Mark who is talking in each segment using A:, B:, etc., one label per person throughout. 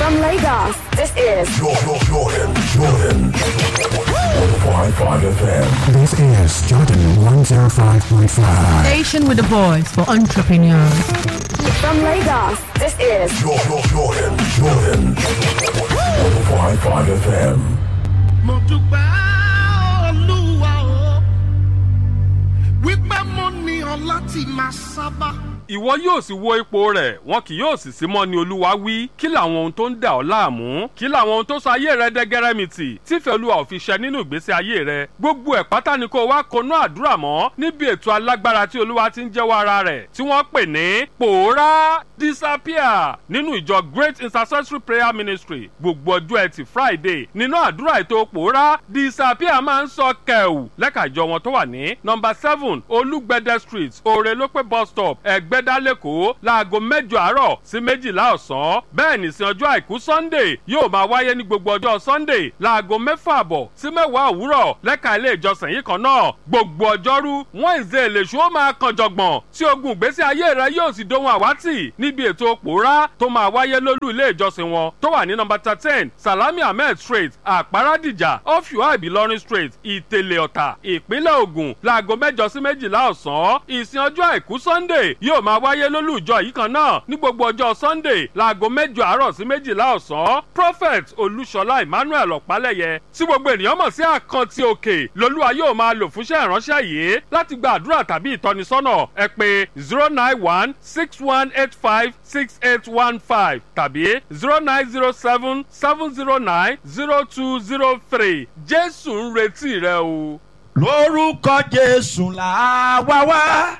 A: From Lagos, this is
B: Jordan, Jordan, Jordan. 105.5 FM.
C: This is Jordan 105.5.
D: Station with a voice for entrepreneurs.
A: from Lagos, this is
B: Jordan, Jordan, Jordan. 105.5 FM.
E: mo dúpẹ́ olúwa o wípé mo ní ọ láti máa sábà.
F: ìwọ yóò sì wo ipò rẹ̀ wọn kì yóò sì sí mọ́ ni olúwa wí kí làwọn ohun tó ń dà ọ́ láàmú kí làwọn ohun tó sọ ayé rẹ dẹ́gẹ́rẹ́mìtì tífẹ́ olúwa ò fi ṣẹ nínú ìgbésí ayé rẹ gbogbo ẹ̀ pátá ni kó wá konú àdúrà mọ́ níbi ètò alágbára tí olúwa ti ń jẹ́wọ́ ara rẹ̀ tí wọ́n pè ní pòórá disappear nínú ìjọ great intercessory prayer ministry gbogbo ọjọ́ ẹtì friday nínú àdúrà ètò pòórá disappear máa ń sọ kẹ̀wù lẹ́ka ìjọ wọn tó wà ní nọmba seven olúgbẹ̀dẹ street òrèlópé bus stop ẹ̀gbẹ́dá lẹ́kọ̀ọ́ láago mẹ́jọ àárọ̀ sí méjìlá ọ̀sán bẹ́ẹ̀ nìsín ọjọ́ àìkú sunday yóò máa wáyé ní gbogbo ọjọ́ sunday láago mẹ́fà àbọ̀ sí mẹ́wàá òwúrọ̀ lẹ́ka ilé ìjọsìn yìí kan náà gbogbo ọjọ́rú wednesday lèṣu ó máa kan jọ̀gbọ̀n tí ogun ìgbésí ayé rẹ yóò sì dohun àwátì níbi ètò pòórá tó máa wáyé lólú ilé ìjọsìn wọn tó wà ní nọmba thirteen salami ahmed street àpárádìjà ọ̀fíwá ìbílọ́rin street ìtẹ̀lẹ̀ ọ̀tà ìpínlẹ̀ ògùn láago mẹ́jọ sí méjìlá ọ̀sán ìsìn ọjọ́ àìkú sunday yóò máa wáyé lólú ìjọ yìí kan náà ní gbogbo ọjọ́ sunday láago mẹ́jọ àárọ̀ sí méjìlá ọ̀sán prophet olúṣọlá emmanuel ọ̀pálẹ̀yẹ tí gbogbo ènìyàn mọ̀ sí àkántì òkè lolúwa yóò máa lò fúnṣẹ́ ìránṣẹ́ yìí láti gba àdúrà tàbí ìtọ́nisọ́nà ẹ pé zero nine one six one eight five six eight one five tàbí zero nine zero seven seven zero nine zero two zero three jésù ń retí rẹ o.
E: lórúkọ jésù là wá wá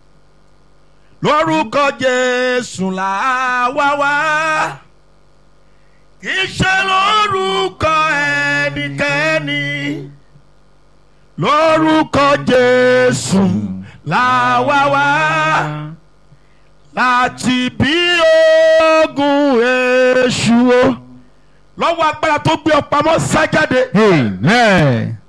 E: lórúkọ jésù là wá wá kì í ṣe lórúkọ ẹnikẹ́ni lórúkọ jésù là wá wá láti bí ogun èṣù o lọ́wọ́ agbára tó gbé ọ pamọ́ sájáde.
G: Amen.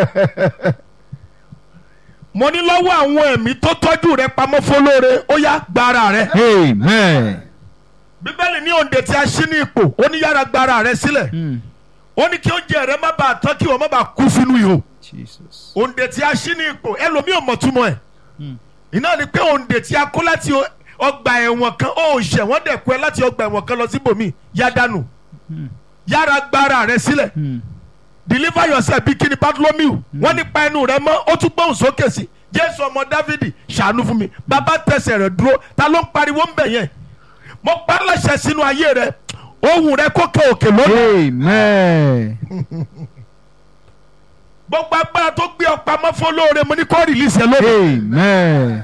E: mo ní lọ́wọ́ àwọn ẹ̀mí tó tọ́jú rẹ pamọ́ fọlọ́re ó yá gbára rẹ.
G: Amen.
E: bíbélì ní òǹdè tí a ṣí ní ipò ó ní yára gbára rẹ sílẹ̀ ó ní kí oúnjẹ rẹ má bàa tán kí wọ́n má bàa kú sínú ihò
G: Jesus.
E: òǹdè tí a ṣí ní ipò ẹlòmíì ò mọ̀ túmọ̀ ẹ̀ iná ni pé òǹdè tí a kó láti o- ọgbà ẹ̀wọ̀n kan ó ṣẹ̀ wọ́n dẹ̀ kó ẹ láti ọgbà ẹ̀wọ̀n kan lọ síbòmí yá dànù yára gbára rẹ sílẹ̀ deliver yourself bí kíni bartholomew wọ́n nípa ẹnu rẹ mọ́ ó tún gbóhùn sókè sí jésù ọmọ dávidi ṣàánú fún mi bàbá tẹsẹ̀ rẹ̀ dúró ta ló ń pariwo ń bẹ̀ yẹn mo pa á láṣẹ sínú ayé rẹ ohun rẹ kó kẹ òkè lónìí
G: Amen.
E: gbogbo agbára tó gbé ọ pamọ́ fún olóore mo ní kó rìlíìsì ẹ lónìí
G: Amen.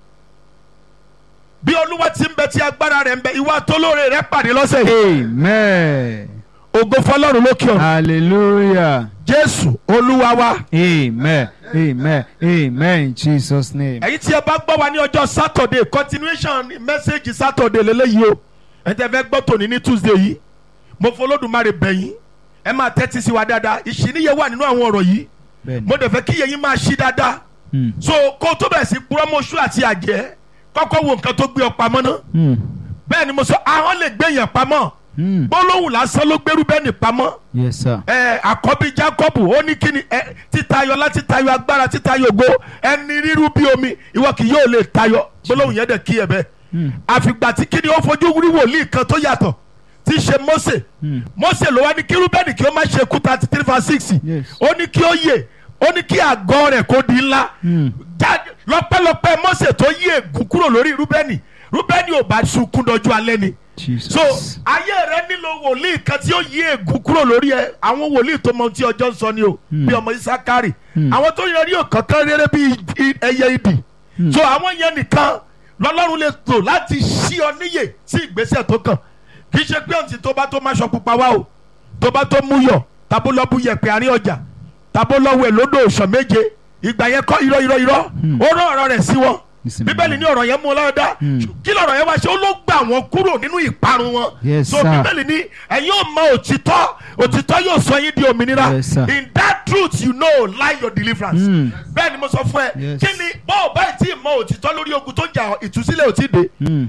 E: bí olúwa ti ń bẹ tí agbára rẹ ń bẹ ìwà tólóore rẹ pàdé lọ́sẹ̀ yìí
G: Amen.
E: ògo fọlọ́run lókè ọ̀run
G: Hallelujah.
E: jésù olúwa wa
G: Amen. Amen. Amen. In Jesus' name.
E: ẹ̀yin tí ẹ bá gbọ́ wa ní ọjọ́ saturday continuation message saturday lélẹ́yìí o ẹ tẹ́ fẹ́ gbọ́ tòní ní tuesday yìí mo fọlọ́dúnmáre bẹ̀yìn ẹ máa tẹ́tí sí wa dáadáa ìṣìníye wà nínú àwọn ọ̀rọ̀ yìí
G: Bẹ́ẹ̀ni.
E: mo dẹ̀ fẹ́ kí yẹ̀yìn máa ṣí dáadáa
G: Hmm.
E: so kó o tó bẹ̀rẹ̀ sí púrọ́mọ́sù àti àjẹ́ kọ́kọ́ wo nǹkan tó gbé ọ pamọ́ náà
G: Hmm.
E: bẹ́ẹ̀ ni mo sọ ahọ́n lè gbé yẹn pamọ́
G: Hmm.
E: gbólóhùn lásán ló gbérú bẹ́ẹ̀ ni pamọ́
G: Yes, sir.
E: ẹ àkọ́bí jacob ó ní kíni ẹ títayọ láti tayọ agbára títayọ ògo ẹni ríru bí omi ìwọ kì yóò lè tayọ gbólóhùn yẹn dẹ̀ kí ẹ bẹ́ẹ̀ àfìgbà tí kíni ó fojú rí wòlíì kan tó yàtọ̀ tí í ṣe mose mose ló wá ní kí rúbẹ́nì kí ó má ṣe kú thirty three verse six
G: Yes.
E: ó ní kí ó yè ó ní kí àgọ́ rẹ̀ kó di ńlá jáde lọ́pẹ́lọpẹ́ mose tó yí ègún kúrò lórí rúbẹ́nì rúbẹ́nì ò bá sunkún dọjú alẹ́ ni
G: Jesus.
E: so ayé rẹ nílò wòlíì kan tí ó yí ègún kúrò lórí ẹ àwọn wòlíì tó mọ ohun tí ọjọ́ ń sọ ni o bí ọmọ isakari àwọn tó yẹ rí òkankan rere bí i- ẹyẹ idì so àwọn yẹn nìkan lọ́lọ́run lè tò láti ṣí ọ níyè sí ìgbésẹ̀ tó kàn kì í ṣe pé ọ̀ǹtí tó bá tó máṣọ pupa wá o tó bá tó mú yọ tàbó lọ bú yẹpẹ àárín ọjà tàbó lọ wẹ̀ lódò òṣàn méje ìgbà yẹn kọ́ irọ́ irọ́ irọ́ ó rán ọ̀rọ̀ rẹ̀ sí wọn
G: Ìsinmi.
E: bíbélì ní ọ̀rọ̀ yẹn mú ọ lọ́dá kí lọ̀rọ̀ yẹn wá ṣe ó ló gbà wọ́n kúrò nínú ìparun wọn
G: Yes,
E: so
G: sir.
E: bíbélì ní ẹ̀yin ò mọ òtítọ́ òtítọ́ yóò sọ yín di òmìnira
G: Yes, sir.
E: in that truth you know lie your deliverance
G: Mm.
E: bẹ́ẹ̀ ni mo sọ fún ẹ
G: Yes.
E: kí ni bọ́ọ̀ báyìí tí ì mọ òtítọ́ lórí ogun tó ń jà ọ́, ìtúsílẹ̀ ò tí ì dé
G: Hmm.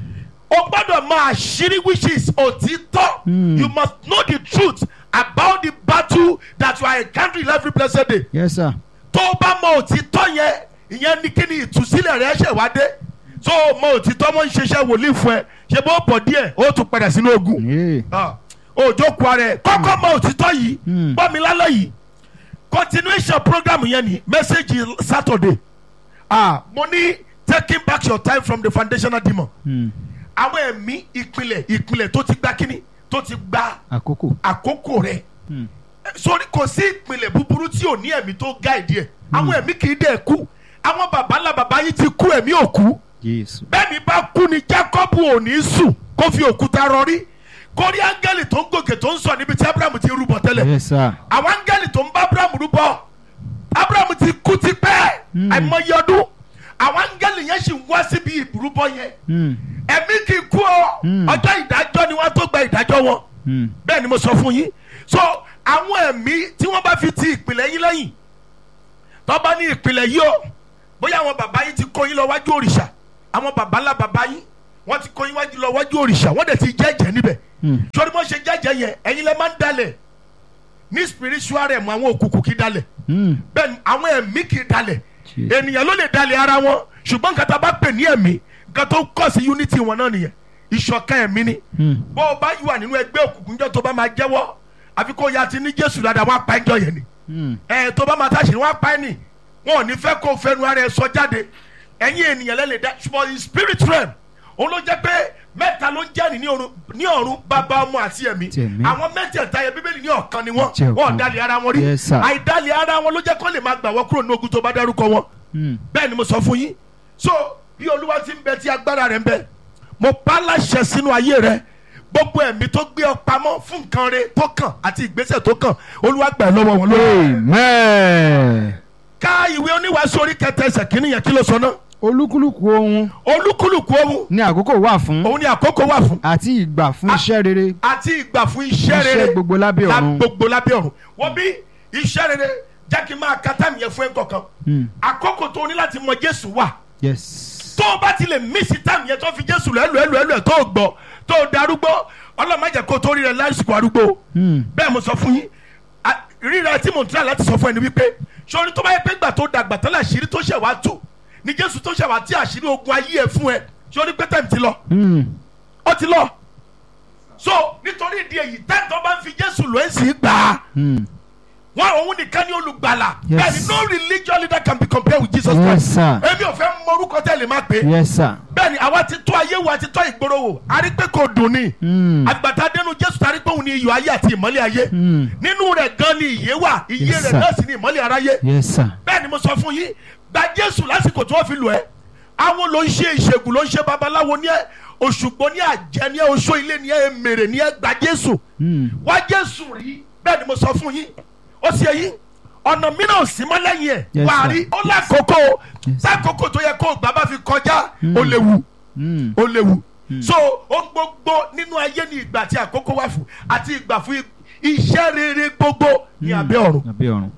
E: o gbọ́dọ̀ máa ṣírí which is òtítọ́ you must know the truth about the battle that you are encountering every blessed day
G: Yes, sir.
E: tó o bá mọ òtítọ́ yẹn ìyẹn ní kí ni ìtúsílẹ̀ rẹ ṣẹ̀ wá dé tó o mọ òtítọ́ mọ́ ń ṣiṣẹ́ wòlíì fún ẹ ṣe bó pọ̀ díẹ̀ ó tún padà sínú ogun
G: Yeah.
E: Ah, òjò kù ara ẹ kọ́kọ́ mọ òtítọ́ yìí
G: Mm.
E: gbọ́ mi lálẹ́ yìí continuation program yẹn ni message saturday ah mo ní taking back your time from the foundational demon
G: Hmm.
E: àwọn ẹ̀mí ìpìlẹ̀ ìpìlẹ̀ tó ti gba kíní tó ti gba
G: Àkókò.
E: àkókò rẹ̀
G: Hmm.
E: sórí kò sí ìpìlẹ̀ búburú tí ò ní ẹ̀mí tó gáìdì ẹ̀ àwọn ẹ̀mí kì í dẹ̀ kú àwọn baba ńlá baba yín ti kú ẹ̀mí ò kú
G: Jésù.
E: bẹ́ẹ̀ni bá kú ni jacob ò ní sùn kó fi òkúta rọrí kórí áńgẹ́lì tó ń gòkè tó ń sọ níbi tí abraham ti rúbọ tẹ́lẹ̀
G: Yes, sir.
E: àwọn áńgẹ́lì tó ń bá abraham rúbọ abraham ti kú ti pẹ́ àìmọye ọdún àwọn áńgẹ́lì yẹn sì ń wá síbi ìrúbọ yẹn
G: Hmm.
E: ẹ̀mí kì í kú ọ
G: Mm.
E: ọjọ́ ìdájọ́ ni wọ́n tó gba ìdájọ́ wọn
G: Hmm.
E: bẹ́ẹ̀ ni mo sọ fún yín so àwọn ẹ̀mí tí wọ́n bá fi ti ìpìlẹ̀ yín lẹ́yìn tó bá ní ìpìlẹ̀ yìí o bóyá àwọn bàbá yín ti kó yín lọ wájú òrìṣà àwọn bàbá ńlá bàbá yín wọ́n ti kó yín wájú lọ wájú òrìṣà wọ́n dẹ̀ ti jẹ́jẹ́ níbẹ̀
G: Hmm.
E: sori bó ṣe jẹ́jẹ́ yẹn ẹ̀yin lẹ́ máa ń dalẹ̀ ní spiritual realm àwọn òkùnkùn kì í dalẹ̀
G: Hmm.
E: bẹ́ẹ̀ ni àwọn ẹ̀mí kì í dalẹ̀
G: Jeez.
E: ènìyàn ló lè dalẹ̀ ara wọn ṣùgbọ́n nǹkan tá a bá pè ní ẹ̀mí nǹkan tó kọ̀ sí unity wọn náà nìyẹn ìṣọ̀kan ẹ̀mí ni
G: Hmm.
E: bó o bá wà nínú ẹgbẹ́ òkùnkùn jọ tó bá máa jẹ́wọ́ àfi kó o ya ti ní jésù dáadáa wọ́n á pa ẹjọ́ yẹn ni
G: Hmm.
E: ẹ̀ tó bá máa táṣì wọ́n á pa ẹ̀ nì wọn ò ní fẹ́ kó o fẹnu ara ẹ sọ jáde ẹ̀yin ènìyàn lẹ́lẹ̀ dá ṣùgbọ́n in spirit realm òun ló jẹ́ pé mẹ́ta ló ń jẹ́ ní ọ̀run ní ọ̀run bàbá ọmọ àti ẹ̀mí
G: Ti ẹ̀mí.
E: àwọn mẹ́tẹ̀ẹ̀ta yẹn bíbélì ní ọ̀kan ni wọ́n
G: Jẹ́ ọ̀kan.
E: wọ́n dalẹ̀ ara wọn rí
G: Yes, sir.
E: àìdálẹ̀ ara wọn ló jẹ́ kó lè máa gbà wọ́n kúrò ní ogun tó bá dárúkọ wọn
G: Hmm.
E: bẹ́ẹ̀ ni mo sọ fún yín so bí olúwa ti ń bẹ tí agbára rẹ̀ ń bẹ mo pa láṣẹ sínú ayé rẹ gbogbo ẹ̀mí tó gbé ọ pamọ́ fún nǹkan rẹ tó kàn àti ìgbésẹ̀ tó kàn olúwa gbà ẹ́ lọ́wọ́ wọn lórí.
G: Amen.
E: ká ìwé oníwàásù orí kẹtẹ ẹsẹ̀ kínní yẹn kí ló sọ náà
G: Olúkúlùkù ohun
E: olúkúlùkù ohun
G: ní àkókò wà fún
E: òun ni àkókò wà fún
G: àti ìgbà fún
E: Ah.
G: iṣẹ́ rere
E: àti ìgbà fún iṣẹ́ rere
G: Iṣẹ́ gbogbo lábẹ́
E: La-
G: ọ̀run.
E: gbogbo lábẹ́ ọ̀run wọ́n bí iṣẹ́ rere jẹ́ kí n máa ka táìmù yẹn fún ẹ̀ kọ̀ọ̀kan
G: Hmm.
E: àkókò tó o ní láti mọ jésù wà
G: Yes.
E: tó o bá ti lè mísì táìmù yẹn tó fi jésù lọ ẹlò ẹlò ẹlò ẹ tó o gbọ́ tó o darúgbó ọlọ́mọdé kó o tó rí rẹ lásìkò arúgbó
G: Hmm.
E: bẹ́ẹ̀ mo sọ fún yín a- ríra tí mo ń tẹ́lá láti sọ fún ẹni wípé sori tó bá yẹ pé gbà tó dàgbà tẹ́lẹ̀ àṣírí tó ṣẹ̀ wá tú ni jésù tó ṣẹ̀ wá tí àṣírí ogun ayé ẹ fún ẹ sori pé tẹ̀mí ti lọ
G: Hmm.
E: ó ti lọ so nítorí ìdí èyí tẹ́tí tó bá ń fi jésù lọ ẹ̀ sì gbà á
G: Hmm.
E: wọn òun nìkan ní olùgbàlà
G: Yes.
E: bẹ́ẹ̀ni no religious leader can be compared with jesus
G: Yes,
E: christ
G: sir.
E: èmi ò fẹ́ mọ orúkọ tẹ́lẹ̀ má pé
G: Yes, sir.
E: bẹ́ẹ̀ni àwa ti tó ayé wo àti tó ìgboro wò a rí pé kò dùn ni
G: Hmm.
E: àgbàtà dénú jésù ta rí pé òun ni iyọ̀ ayé àti ìmọ́lẹ̀ ayé
G: Hmm.
E: nínú rẹ̀ gan ni ìyè wà ìyè
G: Yes,
E: rẹ̀
G: sir.
E: náà sì ni ìmọ́lẹ̀ aráyé
G: Yes, sir.
E: bẹ́ẹ̀ni mo sọ fún yín gba jésù lásìkò tí wọ́n fi lù ẹ́ àwọn ló ń ṣe ìṣègùn ló ń ṣe babaláwo ní ẹ òṣùgbọ́n ní àjẹ́ ní ẹ oṣó ilé ní ẹ mèrè ní ẹ gba jésù
G: Hmm.
E: wá jésù rí bẹ́ẹ̀ ni mo sọ fún yín ó sì yín ọ̀nà mìíràn ò sí mọ́ lẹ́yìn ẹ̀
G: Yes,
E: wà á
G: sir.
E: rí ó lákòókò
G: Yes.
E: sákòókò tó yẹ kó gbà bá fi kọjá ó léwu
G: Hmm.
E: ó léwu so ó gbogbo nínú ayé ní ìgbà tí àkókò wà fún àti ìgbà fún iṣẹ́ rere gbogbo ní abẹ́ ọ̀run
G: Abẹ́ ọ̀run.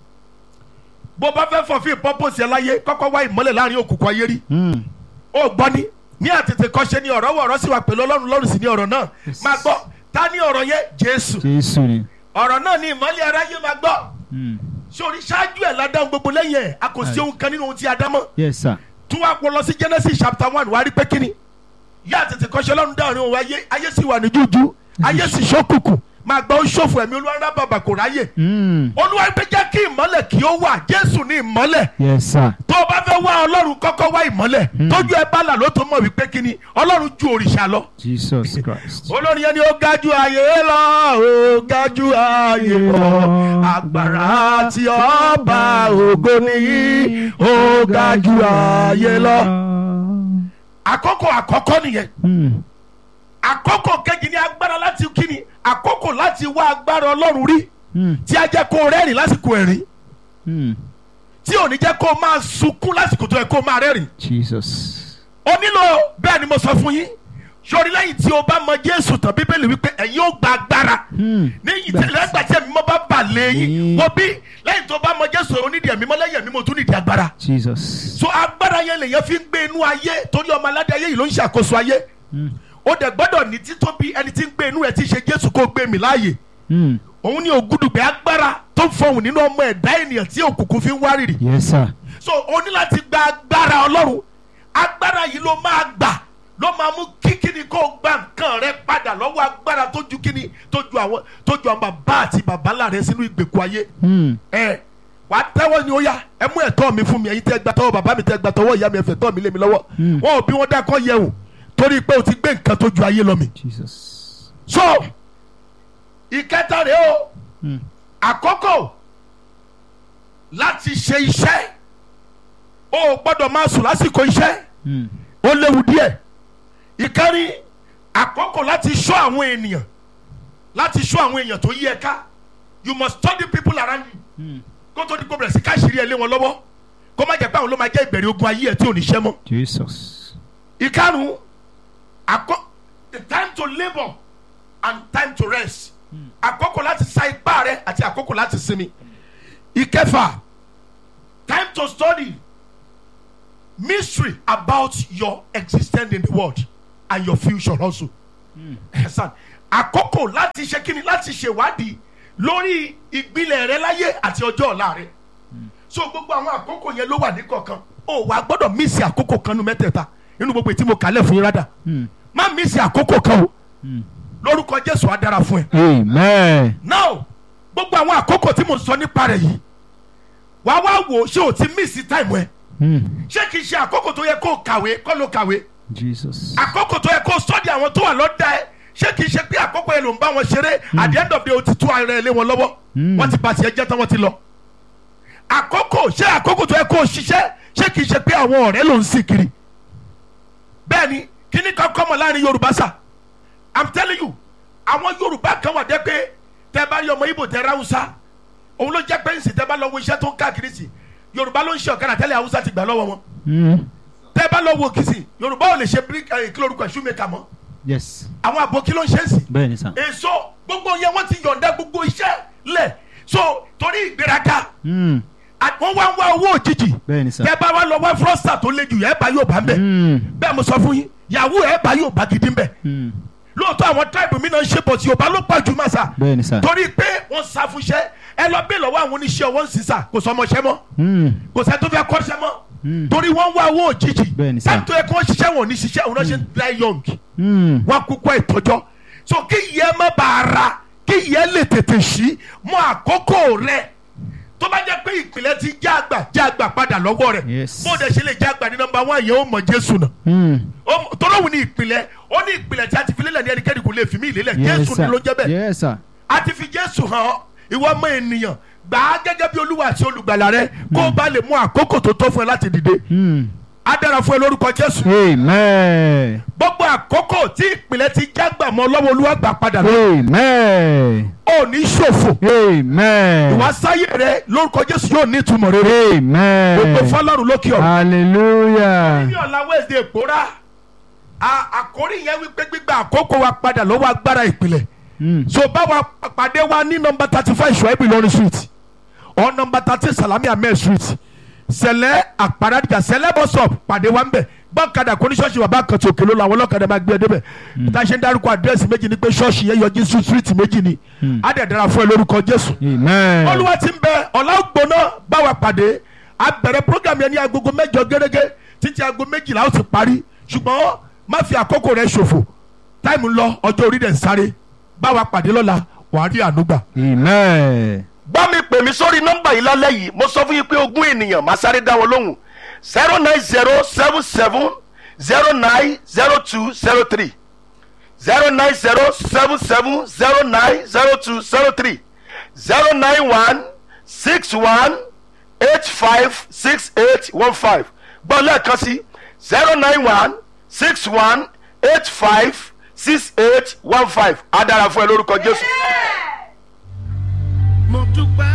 E: bó bá fẹ́ fọ̀fin pọ́pọ́sì ẹ̀ láyé kọ́kọ́ wá ìmọ́lẹ̀ láàrin òkùnkùn ayé rí
G: Hmm.
E: ó gbọ́ ni ní àtètè kọ́ṣe ni ọ̀rọ̀ wọ̀ ọ̀rọ̀ sì wà pẹ̀lú ọlọ́run lọ́rùn sí ní ọ̀rọ̀ náà
G: Yes.
E: máa gbọ́ ta ní ọ̀rọ̀ yẹn jésù
G: Jésù ni.
E: ọ̀rọ̀ náà ní ìmọ́lẹ̀ aráyé máa gbọ́
G: Hmm.
E: sórí ṣáájú ẹ̀ ládàá gbogbo lẹ́yìn ẹ̀ a kò sí ohun kan nínú ohun tí a dá mọ́
G: Yes, sir.
E: tún wá pọ̀ lọ sí genesis chapter one wàá rí pé kíni yá àtètè kọ́ṣe ọlọ́run dáhùn òun ayé ayé sì wà ní jújú ayé sì ṣókùnkùn máa gbọ́ ó ṣòfò ẹ̀mí olúwa rá bàbà kò ráyè
G: Hmm.
E: olúwa pé jẹ́ kí ìmọ́lẹ̀ kí ó wà jésù ní ìmọ́lẹ̀
G: Yes, sir.
E: tó o bá fẹ́ wá ọlọ́run kọ́kọ́ wá ìmọ́lẹ̀ tójú ẹ bá là ló tó mọ̀ wípé kíni ọlọ́run ju òrìṣà lọ
G: Jesus Christ.
E: olórin yẹn ni ó ga ju ayé lọ ó ga ju ayé lọ agbára tí ọba ògo nìyí ó ga ju ayé lọ. àkókò àkọ́kọ́ nìyẹn
G: Hmm.
E: àkókò kejì ní agbára láti kíni àkókò láti wá agbára ọlọ́run rí
G: Hmm.
E: tí a jẹ́ kó o rẹ́rìn lásìkò ẹ̀rín
G: Hmm.
E: tí ò ní jẹ́ kó o máa sunkún lásìkò tó yẹ kó o máa rẹ́rìn.
G: Jesus.
E: o nílò bẹ́ẹ̀ ni mo sọ fún yín sori lẹ́yìn tí o bá mọ jésù tán bíbélì wípé ẹ̀yin ó gba agbára
G: Hmm.
E: ní ìtẹ̀lẹ́ ẹgbà tí ẹ̀mí mọ́ bá bà lẹ́yìn
G: Mm.
E: wọ́n bí lẹ́yìn tó bá mọ jésù onídìí ẹ̀mí mọ́ lẹ́yìn ẹ̀mí mo tún nídìí agbára
G: Jesus.
E: so agbára yẹn lèyàn fi ń gbé inú ayé torí ọmọ aládé ayé yìí ló ń ṣàkóso ayé ó dẹ̀ gbọ́dọ̀ ní títóbi ẹni tí ń gbé inú ẹ̀ tí ń ṣe jésù kó gbé mi láàyè
G: Mm.
E: òun ní ògùdùgbẹ́ agbára tó ń fọhùn nínú ọmọ ẹ̀dá ènìyàn tí òkùnkùn fi ń wárìrì
G: Yes, sir.
E: so o ní láti gba agbára ọlọ́run agbára yìí ló máa gbà ló máa mú kíkíni kó o gba nǹkan rẹ padà lọ́wọ́ agbára tó ju kíni tó ju àwọn tó ju àwọn bàbá àti bàbá ńlá rẹ sínú ìgbèkùn ayé
G: Mm.
E: ẹ wàá tẹ́wọ́ ni ó yá ẹ mú ẹ̀tọ́ mi fún mi ẹ̀yin tẹ́ gba tọwọ́ bàbá mi tẹ́ gba tọwọ́ ìyá mi ẹ̀fẹ̀ tọ́ mi lé mi lọ́wọ́ wọn ò bí wọn dákọ́ yẹ̀ wò torí pé o ti gbé nǹkan tó ju ayé lọ mi
G: Jesus.
E: so ìkẹta rèé o
G: Mm.
E: àkókò láti ṣe iṣẹ́ o ò gbọ́dọ̀ máa sùn lásìkò iṣẹ́
G: Mm.
E: ó léwu díẹ̀ ìkẹrin àkókò láti ṣọ́ àwọn ènìyàn láti ṣọ́ àwọn èèyàn tó yí ẹ ká you must study people around you
G: Mm.
E: kó tó di kó bẹ̀rẹ̀ sí káṣírí ẹ lé wọn lọ́wọ́ kó má jẹ́ pé àwọn ló máa jẹ́ ìbẹ̀rẹ̀ ogun ayé ẹ tí ò ní ṣẹ́ mọ́
G: Jesus.
E: ìkarùn àkó the time to labour and time to rest àkókò láti sa ipá rẹ àti àkókò láti sinmi ìkẹfà time to study mystery about your existence in the world and your future also ẹ̀sán àkókò láti ṣe kíni láti ṣèwádìí lórí ìgbìlẹ̀ rẹ láyé àti ọjọ́ ọ̀la rẹ so gbogbo àwọn àkókò yẹn ló wà ní kọ̀ọ̀kan o wà gbọ́dọ̀ mísì àkókò kan nu mẹ́tẹ̀ẹ̀ta nínú gbogbo ètí mo kálẹ̀ fún yín rádà
G: Mm.
E: má mísì àkókò kan o
G: Mm.
E: lórúkọ jésù á dára fún ẹ.
G: Amen.
E: now gbogbo àwọn àkókò tí mo sọ nípa rẹ̀ yìí wà wá wò ó ṣé o ti mísì táìmù ẹ
G: Mm.
E: ṣé kìí ṣe àkókò tó yẹ kó o kàwé kọ́ ló kàwé
G: Jesus.
E: àkókò tó yẹ kó o sọ́ọ̀dì àwọn tó wà lọ́dà ẹ ṣé kìí ṣe pé àkókò yẹn ló ń bá wọn ṣeré at the end of the day o ti tú ara ẹ lé wọn lọ́wọ́
G: Mm.
E: wọ́n ti bá tiẹ̀ jẹ́ tán wọ́n ti lọ. àkókò ṣé àkókò tó yẹ kó o ṣiṣẹ́ ṣé kìí ṣe pé àwọn ọ̀rẹ́ ló ń sìn kiri. bẹ́ẹ̀ni kíní kan kọ́ mọ̀ láàrin yorùbá sà i'm telling you àwọn yorùbá kan wà dé pé tẹ bá rí ọmọ ibo tẹ ráwùsá òun ló jẹ́ pé ń sìn tẹ bá lọ wo iṣẹ́ tó ń káàkiri sí yorùbá ló ń ṣe ọ̀kadà tẹ́lẹ̀ haúsá ti gbà lọ́wọ́ wọn
G: Mm.
E: tẹ bá lọ wo kìsì yorùbá ò lè ṣe bíríkì ẹ̀ kí lórúkọ ṣúmẹ́kà mọ́
G: Yes.
E: àwọn àbòkí ló ń ṣe é sí
G: Bẹ́ẹ̀ni sà.
E: èso gbogbo yẹn wọ́n ti yọ̀ǹda gbogbo iṣẹ́ lẹ̀ so torí ìgbéraga
G: Mm.
E: à- wọ́n wá ń wá owó òjijì
G: Bẹ́ẹ̀ni sà.
E: tẹ bá wá lọ wá frosta tó le jù yẹn bá yóò bá ń bẹ̀
G: Mm.
E: bẹ́ẹ̀ mo sọ fún yín yahoo ẹ̀ bá yóò bá gidi ń bẹ̀
G: Mm.
E: lóòótọ́ àwọn tribe mi náà ń ṣe bọ̀ tí yorùbá ló pọ̀ jù máa sà
G: Bẹ́ẹ̀ni sà.
E: torí pé wọ́n sá fún iṣẹ́ ẹ lọ bẹ́ẹ̀ lọ́wọ́ àwọn oníṣẹ́ ọwọ́ ń sísà kò sọ ọmọọṣẹ́ mọ́
G: Mm.
E: kò sẹ́ tó fẹ́ kọ́ṣẹ́ mọ́
G: Mm.
E: torí wọ́n ń wá owó òjijì
G: Bẹ́ẹ̀ni sà.
E: táìmù tó yẹ kí wọ́n ṣiṣẹ́ wọn ò ní ṣiṣẹ́ òun náà ṣe ń dry young
G: Mm.
E: wọn kúkọ ìtọjọ so kí ìyẹn má bàa ra kí ìyẹn lè tètè sí mọ àkókò rẹ tó bá jẹ pé ìpìlẹ̀ ti já àgbà já àgbà padà lọ́wọ́ rẹ̀
G: Yes.
E: bó dẹ̀ ṣe lè já àgbà ní nọmba one yẹn ó mọ jésù náà
G: Mm.
E: Ó- tọ́lọ́wù ní ìpìlẹ̀ ó ní ìpìlẹ̀ tí a ti fi lélẹ̀ ní ẹnikẹ́ni kò lè fi mí ìlélẹ̀
G: Yes,
E: jésù ni
G: sir.
E: ló jẹ́ bẹ́ẹ̀
G: Yes, sir.
E: a ti fi jésù hàn ọ́ ìwọ ọmọ ènìyàn gbà á gẹ́gẹ́ bí olúwa àti olùgbàlà rẹ kó o bá lè mú àkókò tó tọ́ fún ẹ láti dìde
G: Mm.
E: á dára fún ẹ lórúkọ jésù
G: Amen.
E: gbogbo àkókò tí ìpìlẹ̀ ti jágbà mọ́ lọ́wọ́ olúwa gbà padà lọ
G: Amen.
E: ò ní ṣòfò
G: Amen.
E: ìwà sáyé rẹ lórúkọ jésù yóò ní ìtumọ̀ rere
G: Amen.
E: gbogbo fọlọ́run lókè ọ̀run.
G: Hallelujah.
E: ní ọ̀la wednesday pòórá a- àkórí yẹn wípé gbígba àkókò wa padà lọ́wọ́ agbára ìpìlẹ̀
G: Mm.
E: so báwa pàdé wa ní nọmba thirty five ṣùgbọ́n ìlọrin street or nọmba thirteen salami ahmed street sẹlẹ àparadìjà sẹlẹ bus stop pàdé wa ń bẹ̀ gbọ́kadà kò ní ṣọ́ọ̀ṣì bàbá kan tí òkè ló lọ àwọn ọlọ́kadà máa gbé ẹ débẹ̀ tá a ṣe ń dárúkọ àdírẹ́sì méjì ni pé ṣọ́ọ̀ṣì yẹn yọjú sí street méjì ni á dẹ̀ dára fún ẹ lórúkọ jésù
G: Amen.
E: olúwa ti ń bẹ ọ̀la ògbóná báwa pàdé a bẹ̀rẹ̀ program yẹn ní agogo mẹ́jọ gẹ́gẹ́ títí aago méjìlá ó ti parí ṣùgbọ́n má fi àkókò rẹ ṣòfò táìmù ń lọ ọjọ́ orí rẹ̀ ń sáré báwa pàdé lọ́la wàá rí ànúgbà.
G: Amen.
E: bá mi pè mí sórí nọ́mbà yìí lálẹ́ yìí mo sọ fún yín pé ogún ènìyàn máa sáré dá wọn lóhùn zero nine zero seven seven zero nine zero two zero three zero nine zero seven seven zero nine zero two zero three zero nine one six one eight five six eight one five gbọ́ lẹ́ẹ̀kan sí zero nine one six one eight five six eight one five á dára fún ẹ lórúkọ jésù.
H: mo dúpẹ́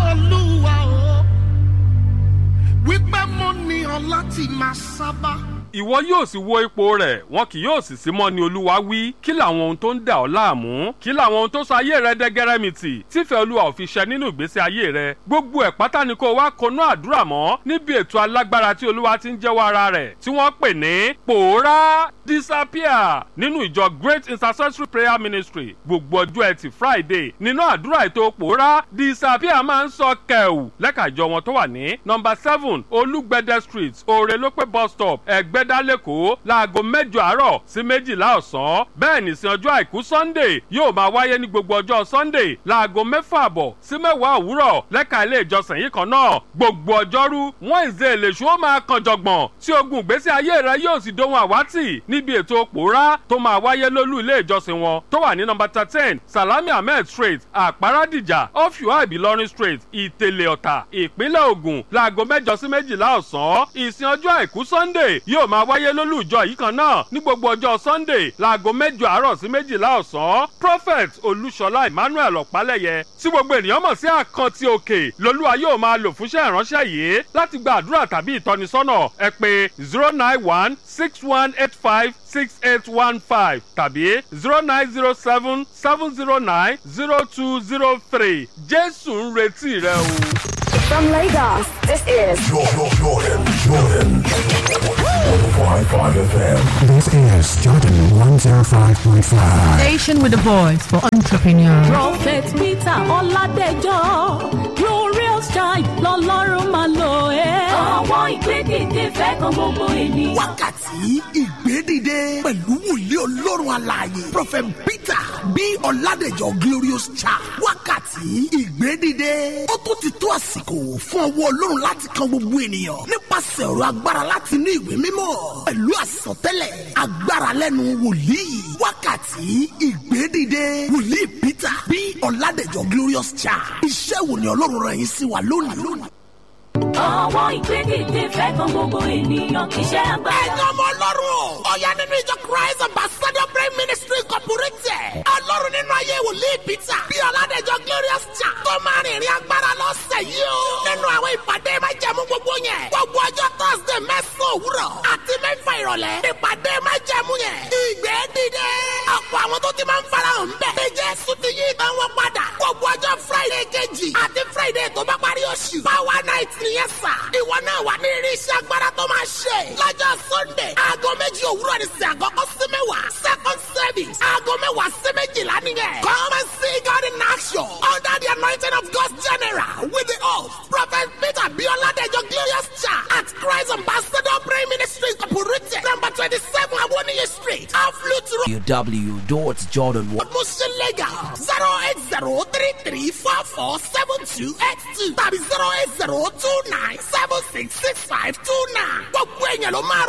H: olúwa o wípé mo ní ọ láti máa sábà.
F: ìwọ yóò sì wo ipò rẹ̀ wọn kì yóò sì sí mọ́ ni olúwa wí kí làwọn ohun tó ń dà ọ́ láàmú kí làwọn ohun tó sọ ayé rẹ dẹ́gẹ́rẹ́mìtì tífẹ̀ẹ́ olúwa ò fi ṣẹ nínú ìgbésí ayé rẹ gbogbo ẹ̀ pátá ni kó wá konú àdúrà mọ́ níbi ètò alágbára tí olúwa ti ń jẹ́wọ́ ara rẹ̀ tí wọ́n pè ní pòórá disappear nínú ìjọ great intercessory prayer ministry gbogbo ọjọ́ ẹtì friday nínú àdúrà ètò pòórá disappear máa ń sọ kẹ̀wù lẹ́ka ìjọ wọn tó wà ní nọmba seven olúgbẹ̀dẹ street òrèlópé bus stop ẹ̀gbẹ́dá lẹ́kọ̀ọ́ láago mẹ́jọ àárọ̀ sí méjìlá ọ̀sán bẹ́ẹ̀ nìsín ọjọ́ àìkú sunday yóò máa wáyé ní gbogbo ọjọ́ sunday láago mẹ́fà àbọ̀ sí mẹ́wàá òwúrọ̀ lẹ́ka ilé ìjọsìn yìí kan náà gbogbo ọjọ́rú wednesday lèṣu ó máa kan jọ̀gbọ̀n tí ogun ìgbésí ayé rẹ yóò sì dohun àwátì níbi ètò pòórá tó máa wáyé lólú ilé ìjọsìn wọn tó wà ní nọmba thirteen salami ahmed street àpárádìjà ọ̀fíwá ìbílọ́rin street ìtẹ̀lẹ̀ ọ̀tà ìpínlẹ̀ ògùn láago mẹ́jọ sí méjìlá ọ̀sán ìsìn ọjọ́ àìkú sunday yóò máa wáyé lólú ìjọ yìí kan náà ní gbogbo ọjọ́ sunday láago mẹ́jọ àárọ̀ sí méjìlá ọ̀sán prophet olúṣọlá emmanuel ọ̀pálẹ̀yẹ tí gbogbo ènìyàn mọ̀ sí àkàntì òkè lolúwa yóò máa lò fúnṣẹ́ ìránṣẹ́ yìí láti gba àdúrà tàbí ìtọ́nisọ́nà ẹ pé zero nine one six one eight five six eight one five tàbí zero nine zero seven seven zero nine zero two zero three jésù ń retí rẹ o.
A: From Lagos, this is
B: Jordan, Jordan, Jordan. 105.5 FM.
C: This is Jordan 105.5.
D: Station with a voice for entrepreneurs.
H: prophet peter ọládẹjọ glorious child lọlọ́run máa lò ẹ́. àwọn ìgbédìde fẹ́ kan gbogbo ènìyàn.
I: wákàtí ìgbédìde pẹ̀lú wòlíì ọlọ́run alààyè prophet peter bí ọ̀làdẹ̀jọ glorious child wákàtí ìgbédìde ó tún ti tó àsìkò fún ọwọ́ ọlọ́run láti kan gbogbo ènìyàn nípasẹ̀ ọ̀rọ̀ agbára láti inú ìwé mímọ́ pẹ̀lú àsọtẹ́lẹ̀ agbára lẹ́nu wòlíì wákàtí ìgbédìde wòlíì peter bí ọ̀làdẹ̀jọ glorious child iṣẹ́ wo ni ọlọ́run rẹ̀ yín sí wa lónìí.
H: àwọn ìgbédìde fẹ́ kan gbogbo ènìyàn kì í ṣe agbára.
I: ẹ̀yin ọmọ ọlọ́run ọ̀yá nínú ìjọ christ ambassador prayer ministry incorporated ọlọ́run nínú ayé wòlíì peter bí ọ̀làdẹ̀jọ glorious cha tó máa rìnrìn agbára lọ́sẹ̀ yìí o nínú àwọn ìpàdé májẹ̀mú gbogbo yẹn gbogbo ọjọ́ thursday mẹ́sàn-án òwúrọ̀ àti mẹ́fà ìrọ̀lẹ́ ìpàdé májẹ̀mú yẹn ìgbé dìde ọ̀pọ̀ àwọn tó ti máa ń farahàn bẹ́ẹ̀ ní jésù ti yí ìtàn wọn padà gbogbo ọjọ́ friday kejì àti friday tó bá parí oṣù power night nìyẹn sà ìwọ náà wà ní irinṣẹ́ agbára tó máa ṣe lọ́jọ́ sunday aago méjì òwúrọ̀ ní sí àkọ́kọ́ sí mẹ́wàá second service aago mẹ́wàá sí méjìlá nìyẹn come and see God in action under the anointing of God's general with the oath prophet peter bioladejo glorious church at christ ambassador prayer ministry incorporated number twenty-seven awoniyi street off lutu
J: www.jordan1
I: Muslim Lagos zero eight zero three three four four seven two eight two tàbí zero eight zero two nine seven six six five two nine. Gbogbo èèyàn ló máa